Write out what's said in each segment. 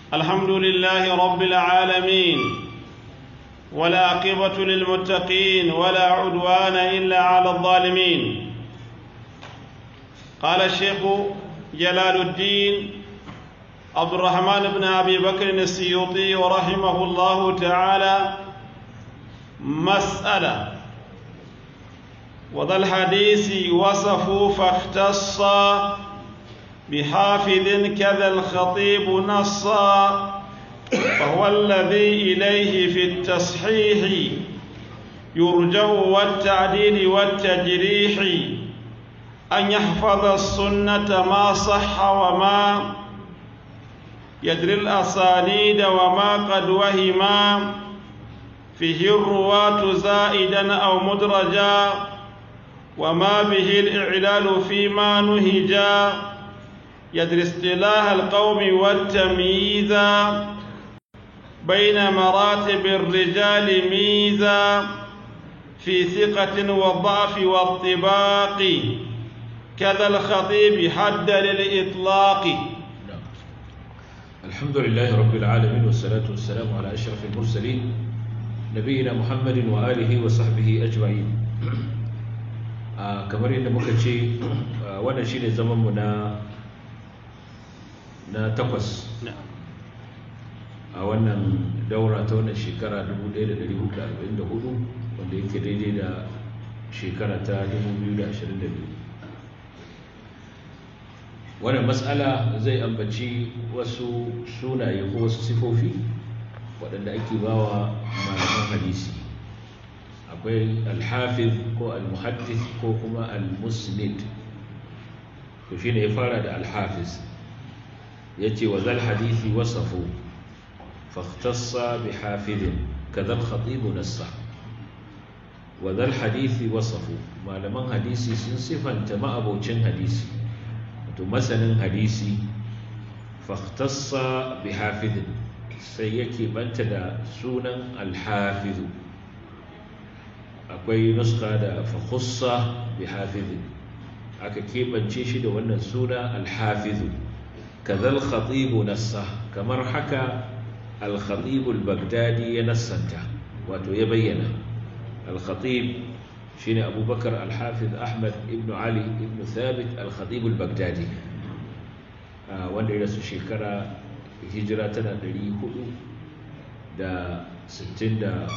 الحمد لله رب العالمين ولا عقبة للمتقين ولا عدوان إلا على الظالمين قال الشيخ جلال الدين عبد الرحمن بن أبي بكر السيوطي رحمه الله تعالى مسألة وذا الحديث وصفوا فاختص بحافظ كذا الخطيب نصا فهو الذي إليه في التصحيح يرجع والتعديل والتجريح أن يحفظ السنة ما صح وما يدري الأسانيد وما قد وهما فيه الرواة زائدا أو مدرجا وما به الإعلال فيما نهجا يدري اصطلاح القوم والتمييز بين مراتب الرجال ميزا في ثقة والضعف والطباق كذا الخطيب حد للإطلاق الحمد لله رب العالمين والصلاة والسلام على أشرف المرسلين نبينا محمد وآله وصحبه أجمعين kamar yadda muka ce wannan shi ne zamanmu na na takwas a wannan daura ta wannan shekara 1444 wanda yake daidai da shekara ta 2022 wannan matsala zai ambaci wasu sunaye ko wasu sifofi waɗanda ake bawa malaman hadisi akwai alhafiz ko almuhaddis ko kuma almusnid to shine ya fara da alhafiz yace wa zal hadisi wasafu fahtassa bi hafidin kadha al-khatib nassa wa zal hadisi wasafu malaman hadisi sun sifanta ma'abocin hadisi to masanin hadisi fahtassa bi hafidin sai yake banta da sunan alhafizu akwai nuska da fakhussa bi hafizin aka keɓance shi da wannan suna alhafizu kazal khatibu nassa kamar haka al-khatibu al-baghdadi ya nassanta wato ya bayyana al-khatib shine abubakar al-hafiz ahmad ibn ali ibn thabit al-khatib al-baghdadi wanda ya rasu shekara hijira tana 463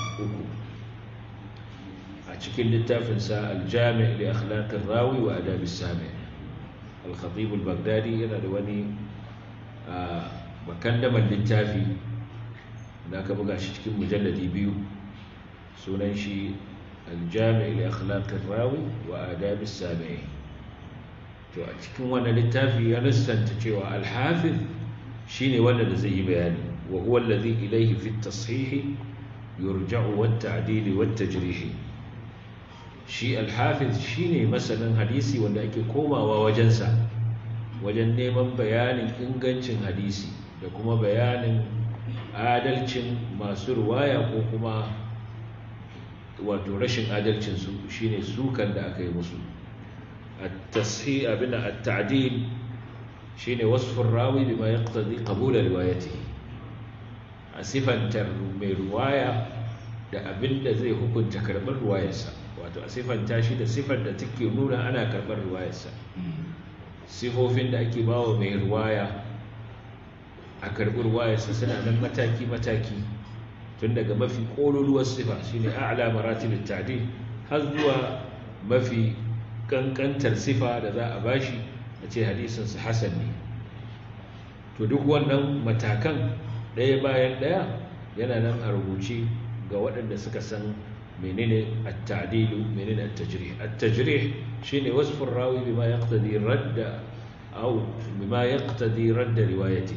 a cikin littafinsa aljami da akhlaqin rawi wa adab sami al-khatib al-baghdadi yana da wani bakandaman littafi da aka buga shi cikin mujalladi biyu sunan shi aljami da akhlaqin rawi wa adab sami to a cikin wannan littafi ya lissanta cewa al-hafiz shine wanda da zai yi bayani wa huwa alladhi ilayhi fi at-tashih yurja'u wat-ta'dil wat-tajrih shi alhafiz shine masanin hadisi wanda ake komawa wajensa wajen neman bayanin ingancin hadisi da kuma bayanin adalcin masu ruwaya ko kuma wato rashin adalcinsu shine sukan da aka yi musu at-tashih abin at-ta'dil shine wasfur rawi bima yaqtadi qabul riwayatihi a sifantar mai ruwaya da abin da zai hukunta karɓar ruwayarsa wato a siffanta shi da siffar da take nuna ana karɓar ruwayarsa sifofin da ake bawa mai ruwaya a karɓi ruwayarsa suna nan mataki-mataki tun daga mafi ƙololuwar sifa shine a'la maratibit ta'dil har zuwa mafi kankantar sifa da za a bashi a ce hadisinsa hasan ne to duk wannan matakan ɗaya bayan ɗaya yana nan a rubuce ga waɗanda suka san menene at-ta'dilu menene at-tajrih at-tajrih shine wasfu rawi bima yaqtadi radda aw bima yaqtadi radda riwayati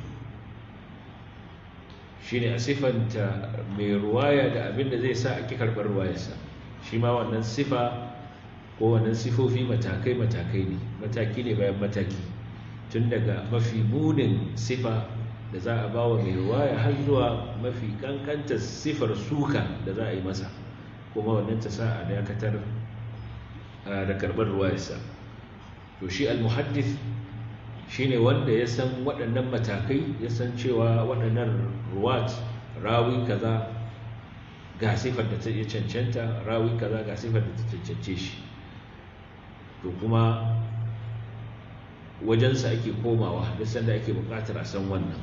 shine a sifanta mai ruwaya da abinda zai sa ake karɓar ruwayarsa shi ma wannan sifa ko wannan sifofi matakai matakai ne mataki ne bayan mataki tun daga mafi munin sifa da za a ba wa mai ruwaya har zuwa mafi kankanta sifar suka da za a yi masa kuma wannan ta sa a dakatar da karɓar ruwayarsa to shi al-muhaddith shine wanda ya san waɗannan matakai ya san cewa waɗannan ruwat rawi kaza ga sifar da ta cancanta rawi kaza ga sifar da ta cancance shi to kuma wajensa ake komawa duk sanda ake buƙatar a san wannan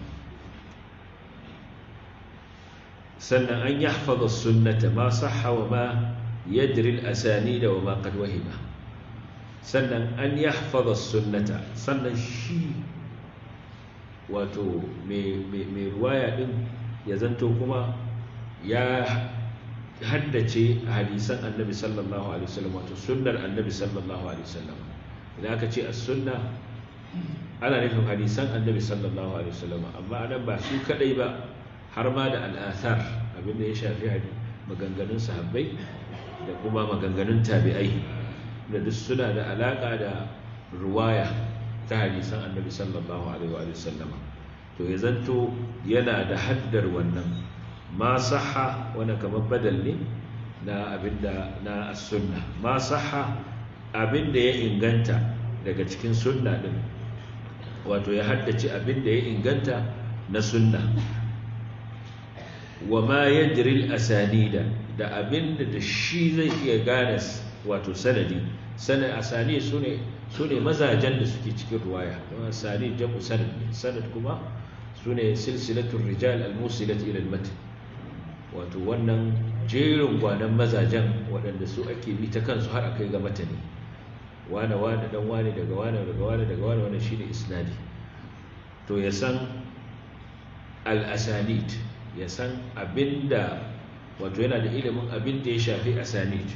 sannan an yahfaza sunnata ma sahha wa ma yadri al-asanid wa ma qad wahima sannan an yahfaza sunnata sannan shi wato mai ruwaya din ya zanto kuma ya haddace hadisan annabi sallallahu alaihi wasallam wato sunnar annabi sallallahu alaihi wasallam idan aka ce as-sunna ana nufin hadisan annabi sallallahu alaihi wasallam amma anan ba su kadai ba har ma da al'athar abinda ya shafi hadi maganganun sahabbai da kuma maganganun tabi'ai da duk suna da alaka da ruwaya ta hadisan annabi sallallahu alaihi wasallam to ya zanto yana da haddar wannan ma sahha wani kamar badal ne na abinda na sunna ma sahha abinda ya inganta daga cikin sunna din wato ya haddace abinda ya inganta na sunna wa ma yajri al-asanida da abinda da shi zai iya gane wato sanadi sanad asani sune sune mazajen da suke cikin ruwaya kuma asani jamu sanad sanad kuma sune silsilatul rijal al-musilat ila al-matn wato wannan jerin gwanan mazajen waɗanda su ake bi ta kansu har akai ga matani wane wane dan wane daga wane daga wane daga wane wannan shine isnadi to ya san al-asanid ya san abinda wato yana da ilimin abinda ya shafi asanid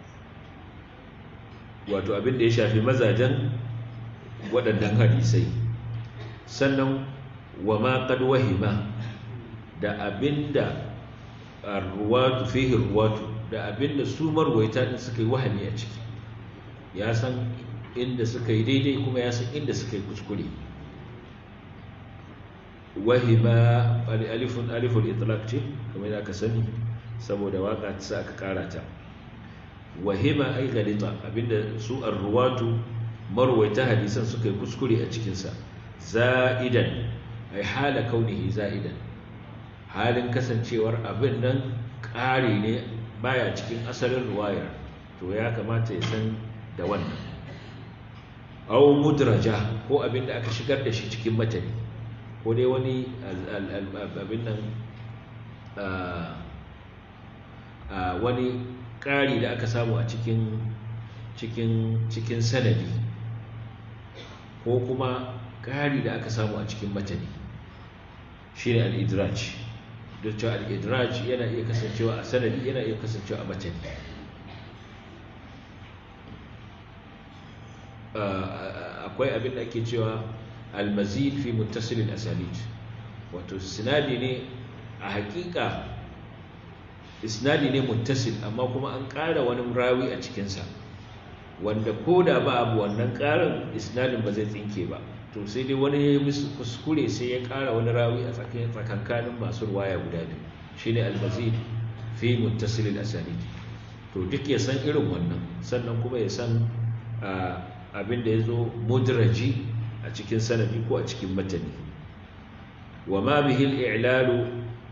wato abinda ya shafi mazajen waɗannan hadisai sannan wa ma qad wahima da abinda ruwatu fihi ruwatu da abinda su marwaita din suka yi wahami a ciki ya san inda suka yi daidai kuma ya san inda suka yi kuskure wahima alifun aliful itlaq ce kamar da aka sani saboda waka ta sa aka kara ta wahima ai galita abinda su arruwatu marwaita hadisan suka yi kuskure a cikinsa za'idan ai hala kaunihi za'idan halin kasancewar abin nan ƙari ne baya cikin asalin ruwayar to ya kamata ya san da wannan au mudraja ko abin da aka shigar da shi cikin matani ko dai wani abin nan wani ƙari da aka samu a cikin cikin cikin sanadi ko kuma ƙari da aka samu a cikin matani shi ne al'idraj don cewa al'idraj yana iya kasancewa a sanadi yana iya kasancewa a matani akwai abin da ake cewa almazid fi muttasilin asanid wato sinadi ne a hakika isnadi ne muttasil amma kuma an ƙara wani rawi a cikinsa wanda ko da ba abu wannan ƙarin isnadin ba zai tsinke ba to sai dai wani ya yi kuskure sai ya ƙara wani rawi a tsakankanin masu ruwaya guda biyu shine almazid fi muttasilin asanid to duk ya san irin wannan sannan kuma ya san abin da ya zo mudraji a cikin sanadi ko a cikin matani wa ma bihi al-i'lalu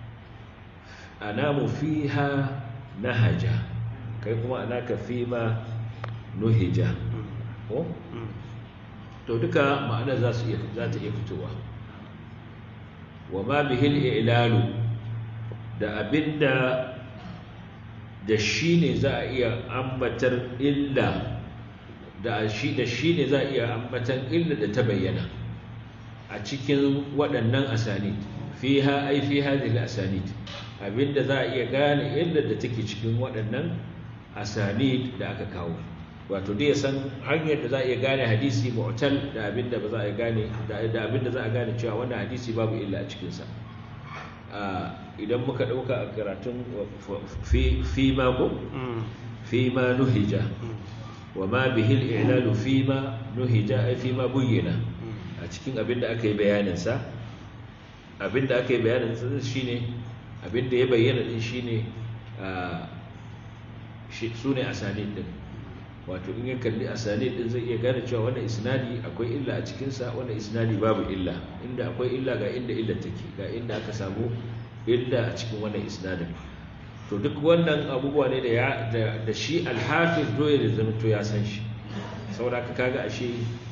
anamu fiha nahaja kai kuma anaka fima nuhija ko to duka ma'ana za su iya za ta iya fitowa wa ma bihi al-i'lalu da abinda da shi ne za a iya ambatar illa da shi da shi ne za a iya ambatan illa da ta bayyana a cikin waɗannan asanid fiha ai fi hadhihi asanid abinda za a iya gane illa da take cikin waɗannan asanid da aka kawo wato dai ya san hanyar da za a iya gane hadisi mu'tal da abinda ba za a gane da abinda za a gane cewa wannan hadisi babu illa a cikin sa idan muka dauka a karatun fi fi ma ko fi ma nuhija wa ma bihi al-i'lalu fi ma nuhija ai fi ma buyyana a cikin abinda aka yi bayanin sa abinda aka yi bayanin sa shine abinda ya bayyana din shine shi sune asanid din wato in ya kalli asani din zai iya gane cewa wannan isnadi akwai illa a cikinsa wannan isnadi babu illa inda akwai illa ga inda illa take ga inda aka samu illa a cikin wannan isnadin to duk wannan abubuwa ne da da shi alhafiz doye da zama to ya san shi saboda ka kaga ashe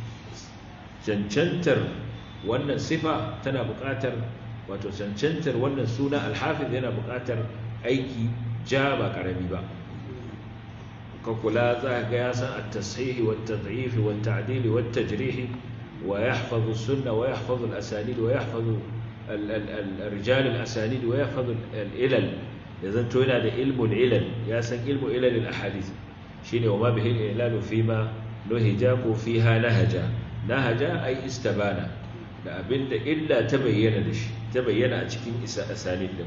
cancantar wannan sifa tana buƙatar wato cancantar wannan suna alhafiz yana buƙatar aiki ja ba ƙarami ba ka kula za ga ya san at-tashihi wa at-tad'if wa at-ta'dil wa at-tajrih wa yahfazu as-sunnah wa yahfazu al-asanid wa yahfazu al-rijal al-asanid wa yahfazu al-ilal yazan to yana da ilmul ilal ya san ilmu ilal al-ahadith shine wa ma bihi al-ilal fi ma nuhija ko fiha nahaja nahaja ay istabana da abinda illa ta bayyana da shi ta bayyana a cikin isa asanid din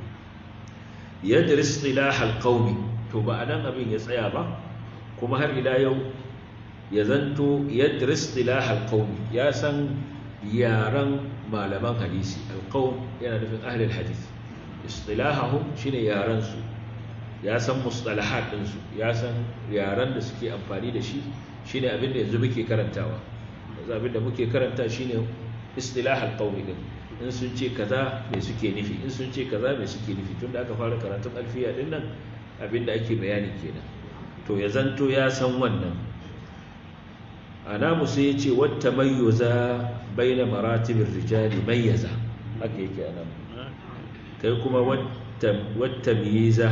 yadris istilah al-qawmi to ba anan abin ya tsaya ba kuma har ila yau ya zanto yadda istilah alqawmi ya san yaran malaman hadisi alqawm yana nufin ahli alhadith istilahahum shine yaran su ya san mustalahat din su ya san yaran da suke amfani da shi shine abin da yanzu muke karantawa yanzu abin da muke karanta shine istilah alqawmi din in sun ce kaza me suke nufi in sun ce kaza me suke nufi tunda aka fara karatun alfiya din nan abinda ake bayani kenan to ya zanto ya san wannan anamu sai ya ce wata mayyaza baina maratibin rijali mayyaza haka yake anamu kai kuma wata miyiza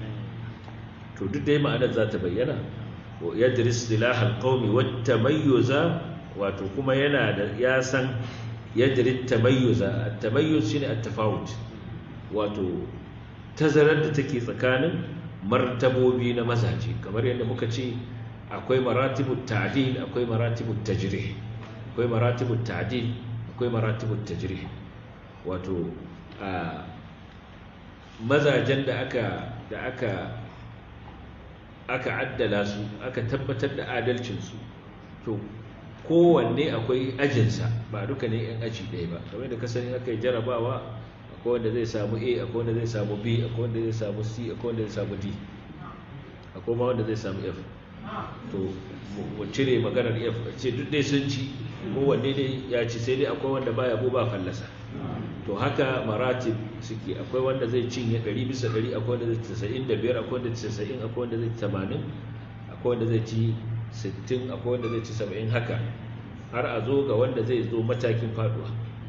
to duk dai ma'anar za ta bayyana yadda istilahal qaumi wata mayyaza wato kuma yana da ya san yadda tamayyuza at-tamayyuz shine at-tafawut wato tazarar da take tsakanin martabobi na mazaje kamar yadda muka ce akwai maratibut ta'dil akwai maratibut tajrih akwai maratibut ta'dil akwai maratibut tajrih wato a mazajen da aka da aka aka addala su aka tabbatar da adalcin su to kowanne akwai ajinsa ba duka ne yan aji ɗaya ba kamar da kasani aka yi jarabawa akwai wanda zai samu a akwai wanda zai samu b akwai wanda zai samu c akwai wanda zai samu d akwai ma wanda zai samu f to mu cire maganar f ce duk dai sun ci kowanne dai ya ci sai dai akwai wanda baya ko ba fallasa to haka maratib suke akwai wanda zai cinye 100 bisa 100 akwai wanda zai 95 akwai wanda zai 90 akwai wanda zai 80 akwai wanda zai ci 60 akwai wanda zai ci 70 haka har a zo ga wanda zai zo matakin faduwa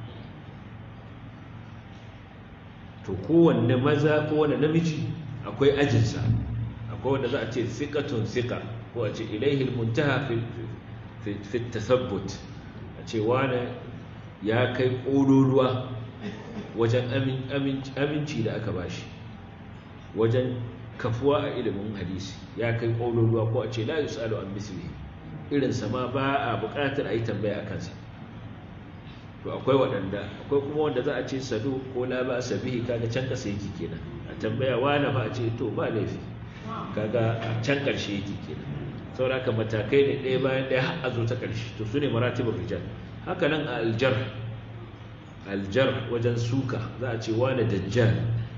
to kowanne maza kowanne namiji akwai ajinsa akwai wanda za a ce siƙatun siƙa ko a ce ilaihil muntaha fi tasabbut a ce wane ya kai ƙololuwa wajen aminci da aka bashi wajen kafuwa a ilimin hadisi ya kai ƙololuwa ko a ce la yusalu an misli irinsa ma ba a buƙatar a yi tambaya a kansa to akwai waɗanda akwai kuma wanda za a ce sadu ko la ba sabihi kaga can ƙasa yake kenan a tambaya wani ba a ce to ba laifi kaga a can ƙarshe yake kenan saboda haka matakai ne ɗaya bayan ɗaya har a zo ta ƙarshe to su ne maratibul rijal haka nan a aljar aljar wajen suka za a ce wane dajjal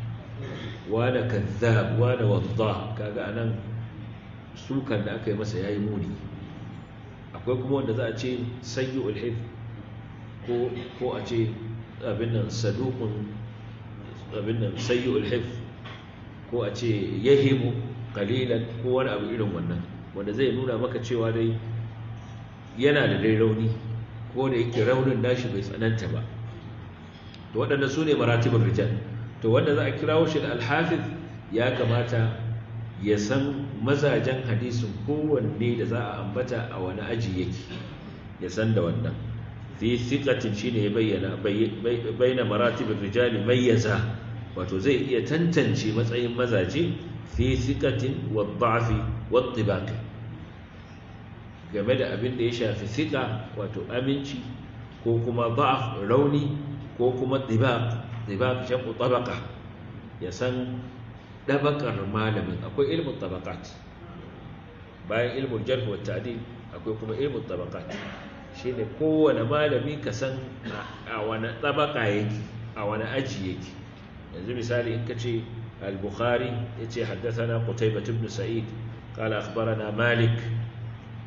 wane kazzab wane wadda kaga anan sukan da aka yi masa yayi muni akwai kuma wanda za a ce sayyul hif ko ko a ce abin nan saduqun abin nan sayyul hif ko a ce yahimu qalilan ko wani abu irin wannan wanda zai nuna maka cewa dai yana da dai rauni ko da yake raunin nashi bai tsananta ba to waɗanda su ne maratibin rijal to wanda za a kirawo shi da alhafiz ya kamata ya san mazajen hadisin kowanne da za a ambata a wani aji yake ya san da wannan fi thiqatin shine ya bayyana bayyana maratibin rijali mayyaza wato zai iya tantance matsayin mazaje fi thiqatin wa dha'fi wa tibaq game da abin da ya shafi thiqa wato aminci ko kuma da'af rauni ko kuma tibaq tibaq shaqqu tabaqa ya san dabakar malamin akwai ilmin tabaqat bayan ilmin jarh wa ta'dil akwai kuma ilmin tabaqat shine kowane malami ka san a wani tabaka yake a wani aji yake yanzu misali in kace al-bukhari yace haddathana qutaybah ibn sa'id qala akhbarana malik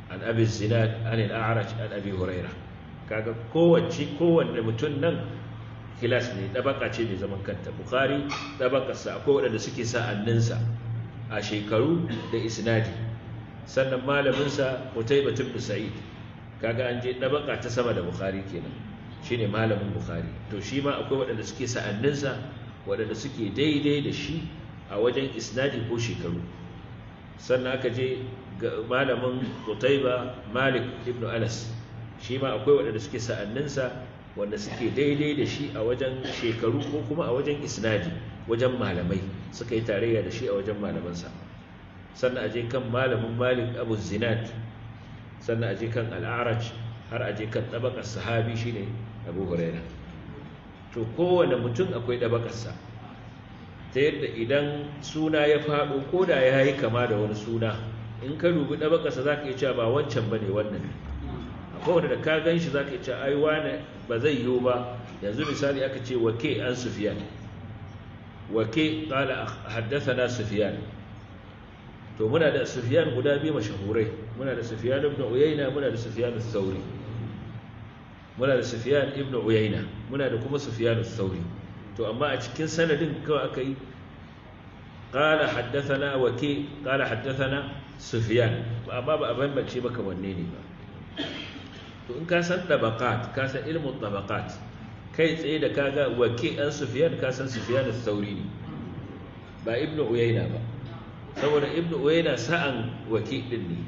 an abi zinad an al-a'raj an abi huraira kaga kowace kowanne mutum nan kilas ne dabaka ce mai zaman kanta bukhari dabakarsa akwai waɗanda suke sa'anninsa a shekaru da isnadi sannan malaminsa Qutaybah ibn Sa'id kaga an je dabaka ta sama da Bukhari kenan shine malamin Bukhari to shi ma akwai waɗanda suke sa'anninsa waɗanda suke daidai da shi a wajen isnadi ko shekaru sannan aka je ga malamin Qutaybah Malik ibn Anas shi ma akwai waɗanda suke sa'anninsa wanda suke daidai da shi a wajen shekaru ko kuma a wajen isnadi wajen malamai suka yi tarayya da shi a wajen malamansa sannan aje kan malamin malik abu zinad sannan aje kan al'araj har aje kan ɗabakar sahabi shine abu huraira to kowane mutum akwai ɗabakarsa ta yadda idan suna ya faɗo ko da ya yi kama da wani suna in ka dubi ɗabakarsa za ka yi cewa ba wancan ba ne wannan akwai wanda da ka gan shi za ka yi cewa ai wane ba zai yiwu ba yanzu misali aka ce wake an sufiyan wake ƙala haddasa na sufiyan to muna da sufiyan guda biyu mashahurai muna da sufiyan ibn uyayna muna da sufiyan sauri muna da sufiyan ibn uyayna muna da kuma sufiyan sauri to amma a cikin sanadin kawai aka yi qala haddathana waki qala haddathana sufyan amma ba a bambance maka wanne ne ba to in ka san tabaqat ka san ilmun tabaqat kai tsaye da kaga waki an sufyan ka san sufyan sauri ne ba ibn uyayna ba saboda ibn uyayna sa'an waki din ne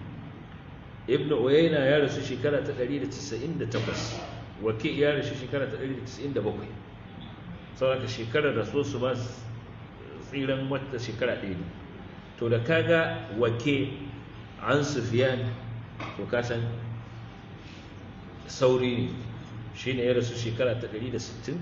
ibn uyayna ya rasu shekara ta 198 waki ya rasu shekara ta 197 saboda shekarar rasu su ba tsiran wata shekara ɗaya ne to da kaga wake an sufiyan to kasan sauri ne shi ne ya rasu shekara ta 161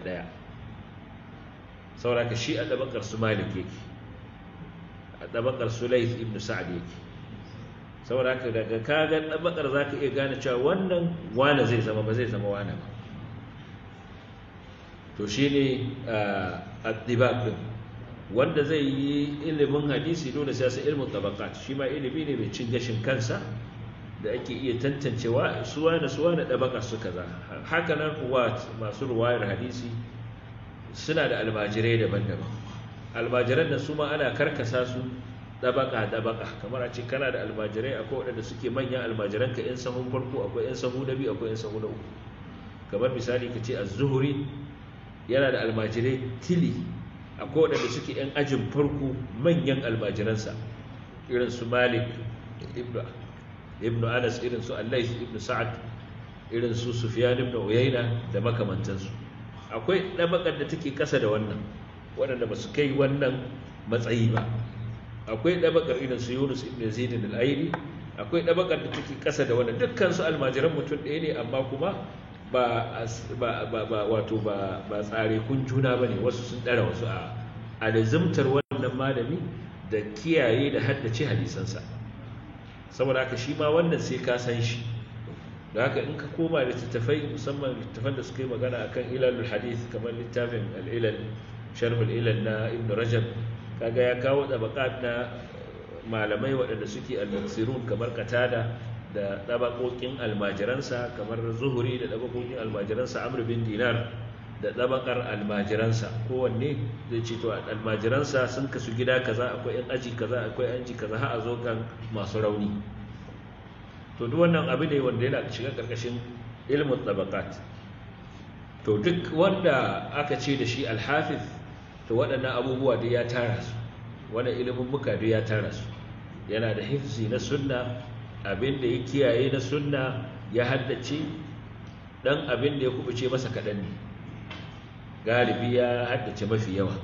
saboda ka shi a ɗabakar su malik yake a ɗabakar su laif ibn sa'ad yake saboda ka daga kaga ɗabakar za ka iya gane cewa wannan wane zai zama ba zai zama wane ba to shi ne a ɗibak ɗin wanda zai yi ilimin hadisi dole sai sai ilmin tabaqat shi ma ilimi ne mai cin gashin kansa da ake iya tantancewa suwa da suwa da tabaka su kaza haka nan ruwat masu ruwayar hadisi suna da almajirai daban-daban almajiran da su ma ana karkasa su tabaka tabaka kamar a ce kana da almajirai akwai waɗanda suke manyan almajiran ka yan sahun farko akwai yan sahu na biyu akwai yan sahu na uku kamar misali ka ce az-zuhri yana da almajirai tili akwai waɗanda suke 'yan ajin farko manyan almajiransa irin su malik ibn anas irin su allais ibn sa'ad irin su sufiyan ibn uyayna da makamantansu akwai ɗabakar da take ƙasa da wannan waɗanda ba su kai wannan matsayi ba akwai ɗabakar irin su yunus ibn zaid al-aili akwai ɗabakar da take ƙasa da wannan dukkan su almajiran mutum ɗaya ne amma kuma ba wato ba tsare kun juna ba ne wasu sun ɗara wasu a alizimtar wannan malami da kiyaye da haddace hadisansa saboda haka shi ma wannan sai ka san shi da haka in ka koma littattafai musamman littattafan da suka yi magana akan ilalul hadith kamar littafin al'ilal sharhul ilal na ibn rajab kaga ya kawo tabaqat na malamai waɗanda suke al-muksirun kamar qatada da ɗabaƙoƙin almajiransa kamar zuhuri da ɗabaƙoƙin almajiransa amr bin dinar da ɗabaƙar almajiransa kowanne zai ce to almajiransa sun kasu gida kaza akwai yan aji kaza akwai yan aji kaza har a zo kan masu rauni to duk wannan abu ne wanda yana shiga ƙarƙashin ilmin ɗabaƙat to duk wanda aka ce da shi alhafiz to waɗannan abubuwa da ya tara su wannan ilimin muka da ya tara su yana da hifzi na sunna abin da ya kiyaye na sunna ya haddace dan abin da ya kubuce masa kaɗan ne galibi ya haddace mafi yawa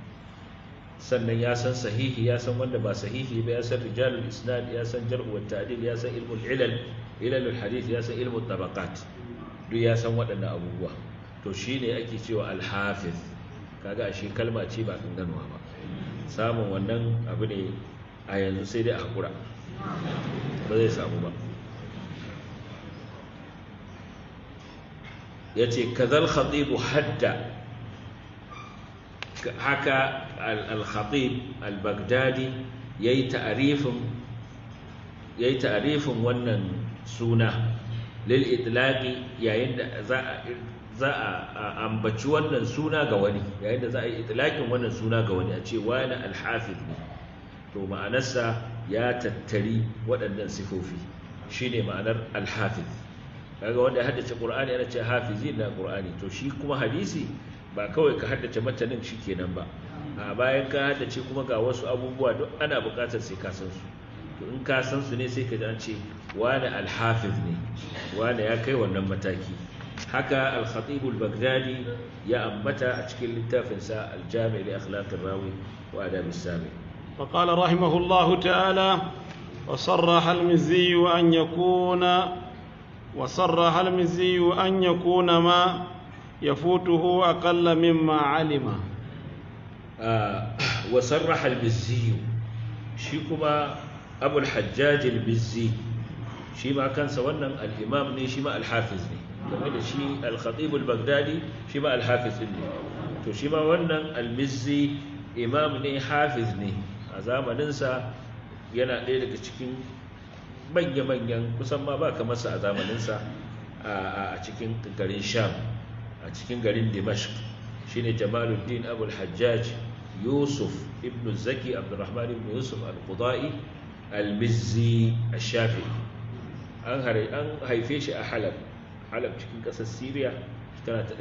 sannan ya san sahihi ya san wanda ba sahihi ba ya san rijalul isnad ya san jar'u wa ta'dil ya san ilmul ilal ilalul hadith ya san ilmul tabaqat duk ya san waɗannan abubuwa to shine ake cewa al-hafiz kaga ashe kalma ce ba kanganuwa ba samun wannan abu ne a yanzu sai dai a hakura ba zai samu ba ya ce kazal khatibu hadda haka al-khatib al-baghdadi ya yi ta'arifin ya yi ta'arifin wannan suna lil itlaqi yayin da za a za a ambaci wannan suna ga wani yayin da za a yi itlaqin wannan suna ga wani a ce wani alhafiz ne to ma'anarsa ya tattari waɗannan sifofi shine ma'anar alhafiz kaga wanda ya haddace qur'ani yana ce hafizi na qur'ani to shi kuma hadisi ba kawai ka haddace matanin shikenan ba a bayan ka haddace kuma ga wasu abubuwa duk ana buƙatar sai ka san su to in ka san su ne sai ka ji an ce wani alhafiz ne wani ya kai wannan mataki haka al-khatib al-baghdadi ya ambata a cikin littafinsa al-jami' li akhlaq ar-rawi wa adab as-sami فقال رحمه الله تعالى وصرح المزي أن يكون وصرح المزي أن يكون ما يفوته أقل مما علم آه وصرح المزي شيكما أبو الحجاج المزي شيما كان سوانا الإمام ني شيما الحافظ ني game da shi al-khatib al-baghdadi shi ma al-hafiz ne to shi ma wannan al-mizzi imam ne hafiz ne a zamaninsa yana ɗaya daga cikin manya-manyan kusan ma ba kamarsa a zamaninsa a cikin garin sham a cikin garin dimashq shine jamaluddin abul hajjaj yusuf ibn zaki abdurrahman ibn yusuf al-qudai al-mizzi al-shafi an haife shi a halab halab cikin ƙasar syria tana ta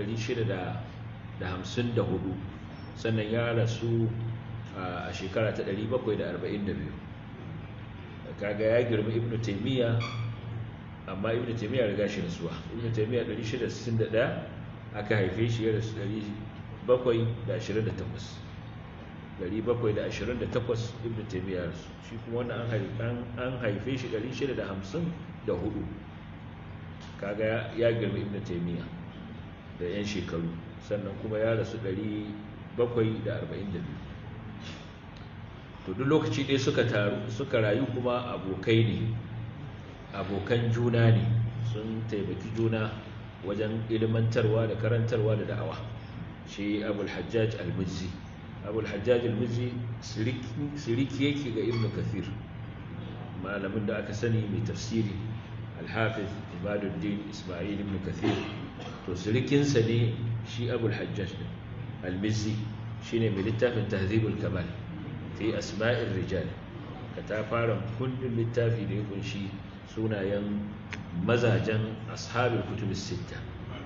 654 sannan ya rasu a shekara ta 742 kaga ya girma ibn taymiya amma ibn taymiya riga shi rasuwa ibn taymiya 661 aka haife shi ya rasu 728 728 ibn taymiya rasu shi kuma wannan an haife shi 654 kaga ya girma ibn taymiya da yan shekaru sannan kuma ya rasu 742 to duk lokaci ɗaya suka taru suka rayu kuma abokai ne abokan juna ne sun taimaki juna wajen ilmantarwa da karantarwa da da'awa shi abul hajjaj al-mizzi abul hajjaj al-mizzi siriki yake ga ibn kathir malamin da aka sani mai tafsiri al-hafiz ibaduddin isma'il ibn kathir to sirikinsa ne shi abul hajjaj al-mizzi shine mai littafin tahzibul kamal fi asma'ir rijal ka ta fara kundin littafi da ya kunshi sunayen mazajen ashabul kutubus sitta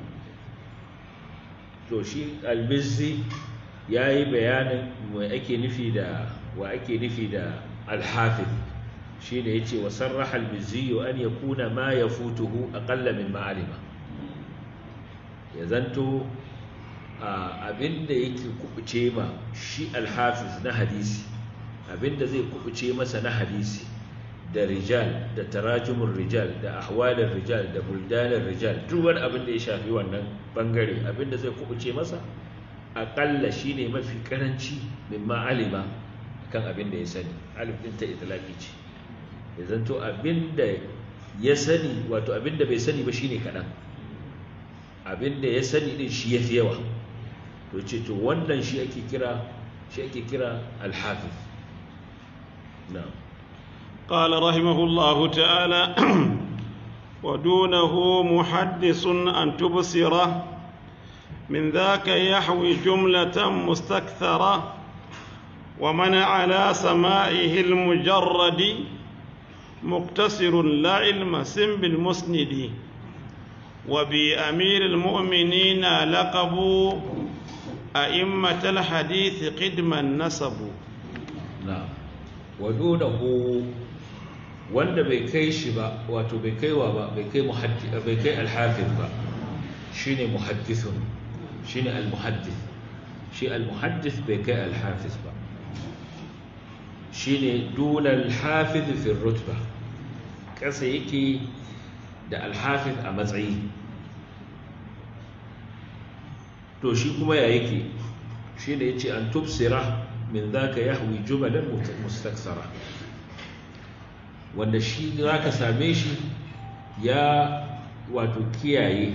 to shi al-mizzi yayi bayanin wa ake nufi da wa ake nufi da al-hafiz shine yace wa sarraha al-mizzi an yakuna ma yafutuhu aqalla min ma'alima ya zanto abinda yake kubuce ma shi al-hafiz na hadisi abinda zai kubuce masa na hadisi da rijal da tarajumin rijal da ahwalin rijal da buldanin rijal duk wani abin da ya shafi wannan bangare abinda zai kubuce masa aƙalla shine mafi karanci min ma'alima kan abin da ya sani alif din ta itlaqi ce ya zanto abin da ya sani wato abin da bai sani ba shine kaɗan abin da ya sani din shi yafi yawa to ce to wannan shi ake kira shi ake kira al-hafiz na'am قال رحمه الله تعالى ودونه محدث أن تبصره من ذاك يحوي جملة مستكثرة ومن على سمائه المجرد مقتصر لا علم سم بالمسند وبأمير المؤمنين لقبوا أئمة الحديث قدما نسبوا نعم ودونه wanda bai kai shi ba wato bai kaiwa ba bai kai muhaddith bai kai al-hafiz ba shine muhaddithun shine al-muhaddith shi al-muhaddith bai kai al-hafiz ba shine dun al-hafiz fi rutba kasa yake da al-hafiz a matsayi to shi kuma ya yake shine yace an tubsira min zaka yahwi jumalan mustaksara wanda shi za ka same shi ya wato kiyaye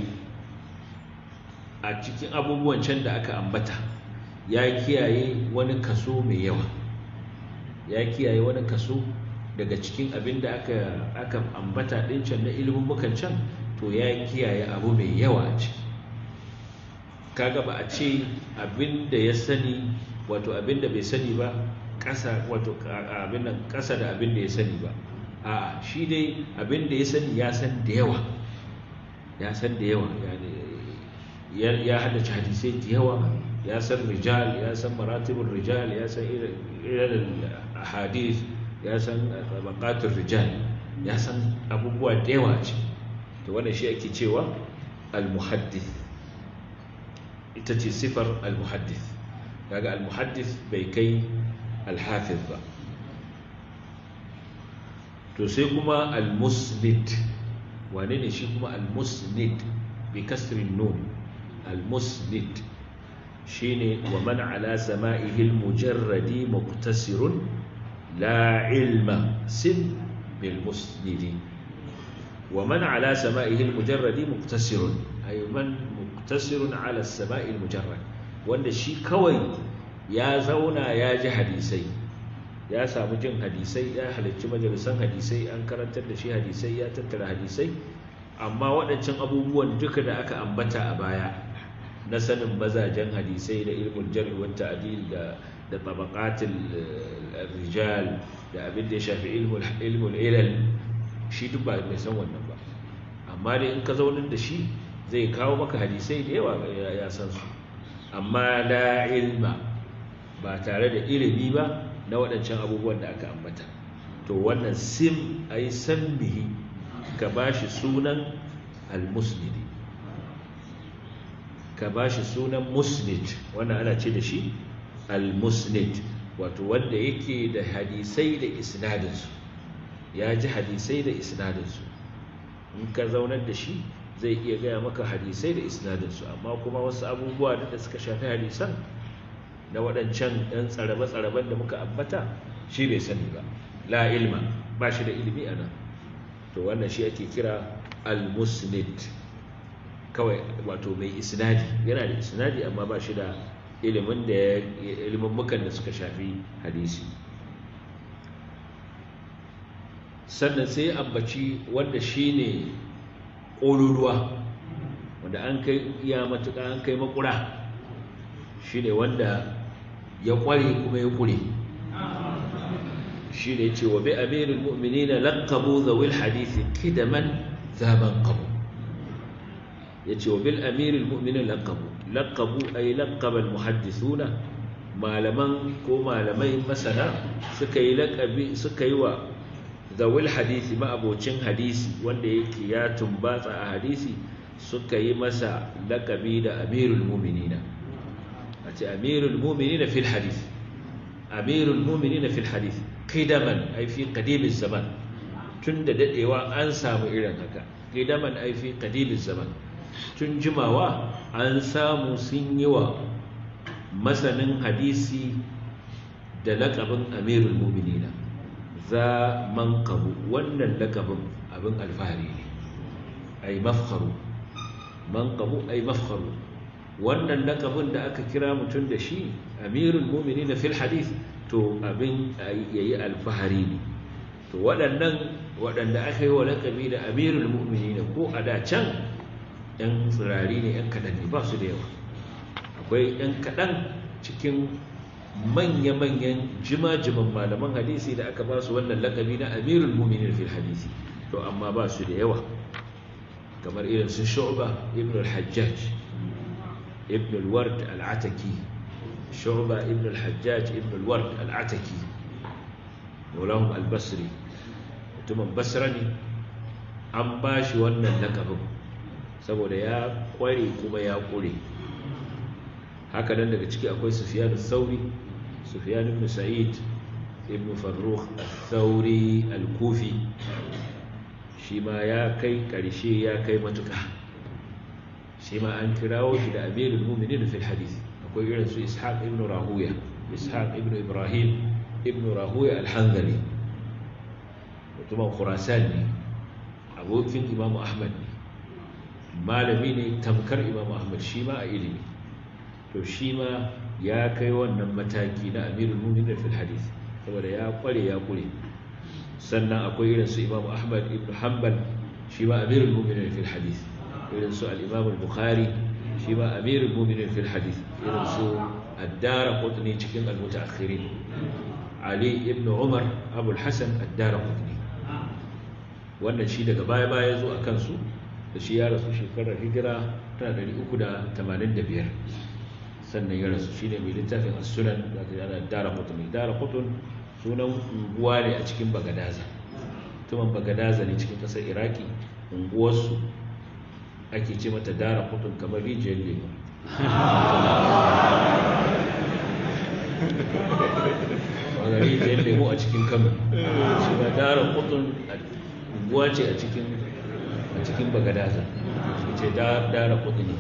a cikin abubuwan can da aka ambata ya kiyaye wani kaso mai yawa ya kiyaye wani kaso daga cikin abin da aka aka ambata din can na ilimin mukan can to ya kiyaye abu mai yawa a ciki kaga ba a ce abin da ya sani wato abin da bai sani ba ƙasa wato abin nan ƙasa da abin da ya sani ba a'a shi dai abin da ya sani ya san da yawa ya san da yawa ya haddace hadisai da yawa ya san rijal ya san maratibin rijal ya san irin hadis ya san tabaqatul rijal ya san abubuwa da yawa ce to wannan shi ake cewa al-muhaddith ita ce sifar al-muhaddith kaga al-muhaddith bai kai al-hafiz ba to sai kuma al-musnid wane ne shi kuma al-musnid bi kasrin nun al-musnid shine wa man ala sama'ihi al-mujarradi muqtasirun la ilma sim bil musnidi wa man ala sama'ihi al-mujarradi muqtasirun ay man muqtasirun ala as-sama'i al-mujarrad wanda shi kawai ya zauna ya ji hadisai ya samu jin hadisai ya halarci majalisan hadisai an karantar da shi hadisai ya tattara hadisai amma waɗancan abubuwan duka da aka ambata a baya na sanin mazajen hadisai da ilmul jar'i wa ta'dil da da tabaqatul rijal da abin da ya shafi ilmul ilmul ilal shi duk ba mai san wannan ba amma dai in ka zaunar da shi zai kawo maka hadisai da yawa ya san su amma la ilma ba tare da ilimi ba na waɗancan abubuwan da aka ambata to wannan sim a yi sambihi ka ba shi sunan al-musnidi ka ba shi sunan musnid wannan ana ce da shi al-musnid wato wanda yake da hadisai da isnadinsu ya ji hadisai da isnadinsu in ka zaunar da shi zai iya gaya maka hadisai da isnadinsu amma kuma wasu abubuwa da suka shafi hadisan na waɗancan ɗan tsarabe-tsaraben da muka ambata shi bai sani ba la ilma ba shi da ilimi a nan to wannan shi ake kira al-musnid kawai wato mai isnadi yana da isnadi amma ba shi da ilimin da ilimin mukan da suka shafi hadisi sannan sai ambaci wanda shi ne ƙololuwa wanda an kai iya matuƙa an kai makura shi ne wanda ya ƙware kuma ya ƙure shi ne ce wa bi amirin mu'mini na laƙabu zawil hadithi kidaman zaben ƙabu ya ce wa bil amirin mu'mini laƙabu laƙabu a yi laƙaban muhaddisuna malaman ko malamai masana suka yi laƙabi suka yi wa zawil hadithi ma'abocin hadisi wanda yake ya tumbatsa a hadisi suka yi masa laƙabi da amirul mu'minina ce amirul mu'minin fil hadith amirul mu'minin fil hadith qidaman ay fi qadim zaman tun da dadewa an samu irin haka qidaman ay fi qadim zaman tun jimawa an samu sun yi wa masanin hadisi da laqabin amirul mu'minin za manqabu wannan laqabin abin alfahari ne ay mafkharu manqabu ay mafkharu wannan lakabin da aka kira mutum da shi amirul mumini na fil hadith to abin yayi alfahari ne to waɗannan waɗanda aka yi wa lakabi da amirul mumini ko a da can ‘yan tsirari ne ‘yan kaɗan ne ba su da yawa akwai ‘yan kaɗan cikin manya-manyan jima-jiman malaman hadisi da aka ba su wannan lakabi na amirul mumini fil hadisi to amma ba su da yawa kamar irin su shu'ba ibn al-hajjaj ابن الورد العتكي شعبة ابن الحجاج ابن الورد العتكي مولاهم البصري mutumin basra ne an ba shi wannan lakabin saboda ya kware kuma ya kure haka nan daga ciki akwai sufyan sauri sufyan ibn sa'id ibn farrukh al-thawri al-kufi shi ma ya kai karshe ya kai matuka shi ma an kirawo shi da amirul mu'minin fil hadith akwai irin su ishaq ibn rahuya ishaq ibn ibrahim ibn rahuya al-hanzali mutumin khurasan ne abokin imam ahmad ne malami ne tamkar imam ahmad shi ma a ilimi to shi ma ya kai wannan mataki na amirul mu'minin fil hadith saboda ya kware ya kure sannan akwai irin su imam ahmad ibn hanbal shi ma amirul mu'minin fil hadith irin su al-imam al-bukhari shi ma amirul mu'minin fil hadith irin su ad-dara qutni cikin al-mutaakhirin ali ibn umar abu al-hasan ad-dara qutni wannan shi daga baya baya zo a kansu da shi ya rasu shekarar hijira tana 385 sannan ya rasu shi ne mai littafin as-sunan da ta yana dara qutni dara qutun sunan unguwa ne a cikin bagadaza tuman bagadaza ne cikin ƙasar iraki unguwarsu ake ce mata dara qutun kamar rijiyar lemu wanda rijiyar lemu a cikin kano shi ba dara qutun unguwa ce a cikin a cikin bagadaza shi ce dara qutni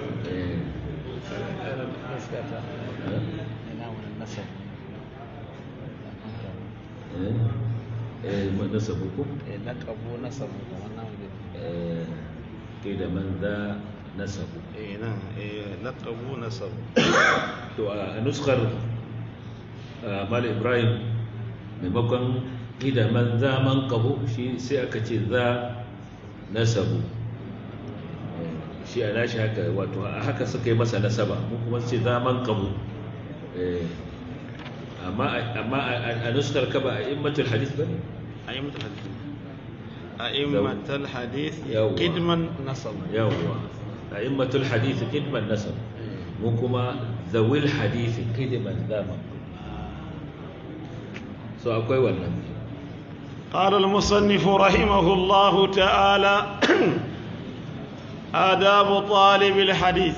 nasabu ko? laƙabu nasabu kamar namu Eh, kai da man za nasabu eh nan eh laƙabu nasabu to a nuskar ah, mal ibrahim maimakon ida man za man kabu shi sai aka ce za nasabu Eh, shi a nashi haka wato a haka suka yi masa nasaba mu kuma ce za man kabu Eh, amma amma a a nuskar ka ba a immatul hadith ba ne a'immatul hadith a'immatul hadith Yawwa. qidman nasabu yawwa a immatul hadith kidman nasab mu kuma zawil hadith kidman zama so akwai wannan قال المصنف رحمه الله تعالى آداب طالب الحديث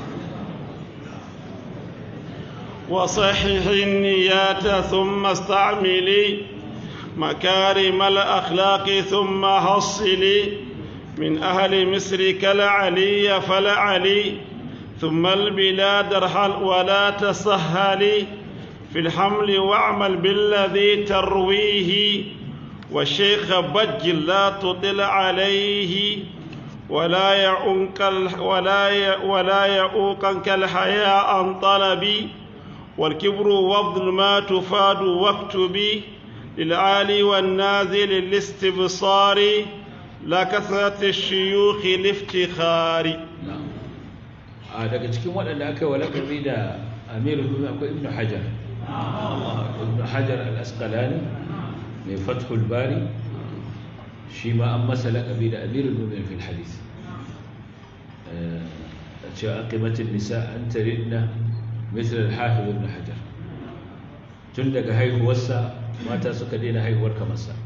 وصحح النيات ثم استعملي مكارم الأخلاق ثم حصلي من أهل مصر كالعلي فلعلي ثم البلاد ارحل ولا تسهلي في الحمل واعمل بالذي ترويه والشيخ بجل لا تطل عليه ولا يعونك ال- ولا ي- ولا يعوقك الحياء عن طلبي والكبر وابذل ما تفاد واكتبي للعالي والنازل للاستبصار لا كثرة الشيوخ الافتخار a daga cikin waɗanda aka yi wa laƙabi da amirul mu'minin akwai ibnu hajar ibnu hajar al-asqalani mai fathul bari shi ma an masa laƙabi da amirul mu'minin fil hadith Eh, a cewa aqimatin nisa an taridna misal al-hafiz ibn hajar tun daga haihuwarsa mata suka daina haihuwar kamarsa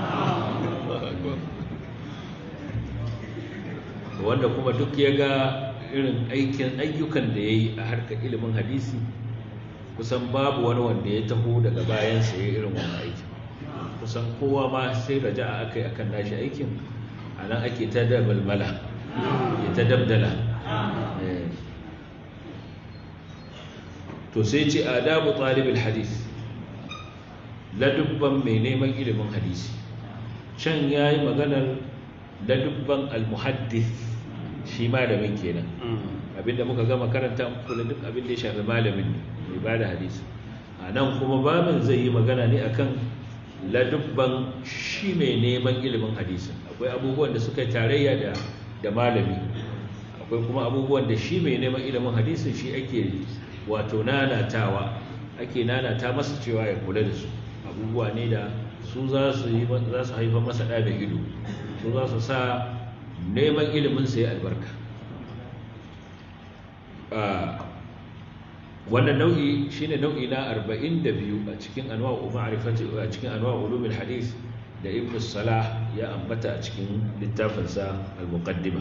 wanda kuma duk ya ga irin aikin ayyukan da ya yi a harkar ilimin hadisi kusan babu wani wanda ya taho daga bayansa ya irin wani aikin kusan kowa ma sai raja a aka yi akan nashi aikin a nan ake ta dabalmala ya ta dabdala Eh. to sai ce adabu talibul hadis ladubban mai neman ilimin hadisi can ya yi maganar ladubban almuhaddis shi malamin kenan abinda muka gama karanta muku da duk abin da ya shafi malamin ne mai ba da hadisi a nan kuma babin zai yi magana ne akan ladubban shi mai neman ilimin hadisi akwai abubuwan da suka yi tarayya da da malami akwai kuma abubuwan da shi mai neman ilimin hadisin shi ake wato nanatawa ake nanata masa cewa ya kula da su abubuwa ne da su za su yi za su haifar masa ɗa da ido su za su sa neman ilimin sa ya albarka Ah, wannan nau'i shine nau'i na 42 a cikin anwa'u ma'rifati a cikin anwa'u ulumul hadith da ibn salah ya ambata a cikin littafinsa al-muqaddima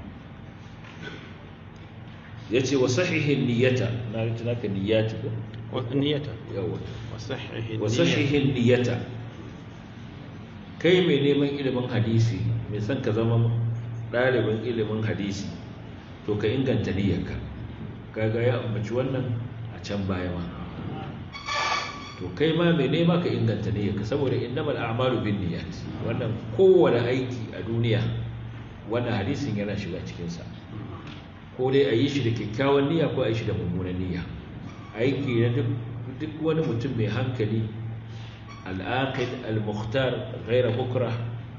yace wa sahihin niyyata na rinta naka niyyati ko niyata yawa wasahihi wa sahihin niyyata kai mai neman ilimin hadisi mai son ka zama ɗalibin ilimin hadisi to ka inganta niyyarka kaga ya ambaci wannan a can baya ma to kai ma mai nema ka inganta niyyarka saboda innamal a'malu bin niyyat wannan kowane aiki a duniya wannan hadisin yana shiga cikin sa ko dai a yi shi da kyakkyawan niyya ko a yi shi da mummunan niyya aiki na duk duk wani mutum mai hankali al'aqid al-mukhtar ghaira bukra